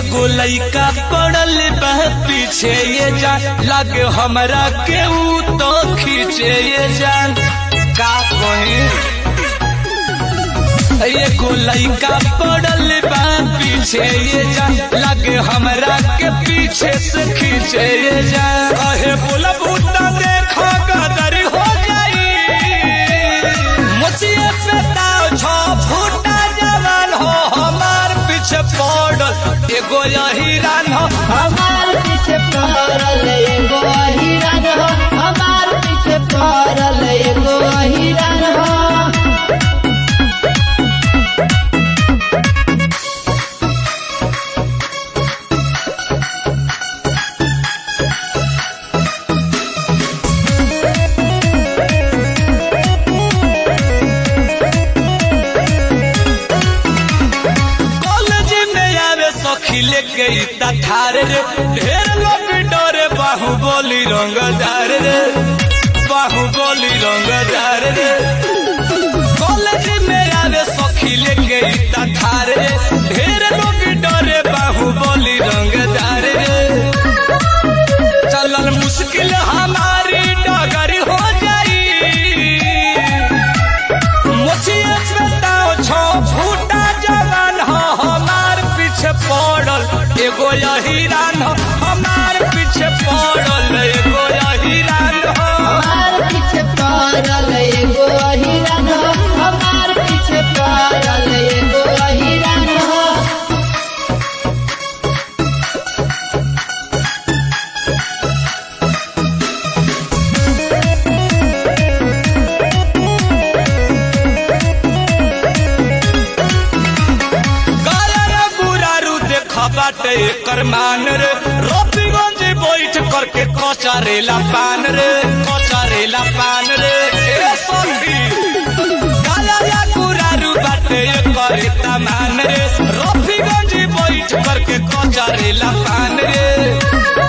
एगो लइका पड़ल बा पीछे ये जान लागे हमरा के ऊ तो खींचे ये जान का कहे एगो लइका पड़ल बा पीछे ये जान लागे हमरा के पीछे से खींचे ये जान कहे बोला बूटा देखो गदर हो जाई मुझे पे ताव छो फूटा जवान हो हमार पीछे पड़ल एगो यही रान हो हमार पीछे पड़ल एगो हिरन हो हमार पीछे पड़ल एगो हिरन हो कॉलेज में आवे सखी लेके इतना ठार रे ढेर लोग डरे बाहुबली रंगदार रे बाहुबली रंगदार रे कॉलेज में आवे सखी लेके इतना ठार रे ढेर लोग डरे बाहुबली रंगदार रे चलल मुश्किल हमारी डगर हो जाई मुझिए बताओ छो फूटा जवान हो हमार पीछे पड़ल एगो यही रान हो हमार पीछे पड़ल एगो यही रान हो हमार पीछे पड़ल एगो हिरन हो हमार पीछे पड़ल एगो हिरन हो काला बुरारू देखा बाटे एकर मान रे रोपीगंज बैठ करके कचारेला पान रे कचारेला पान रे ए सखी काला बुरारू बाटे एकर तमान रे रोपीगंज बैठ करके कचारेला पान रे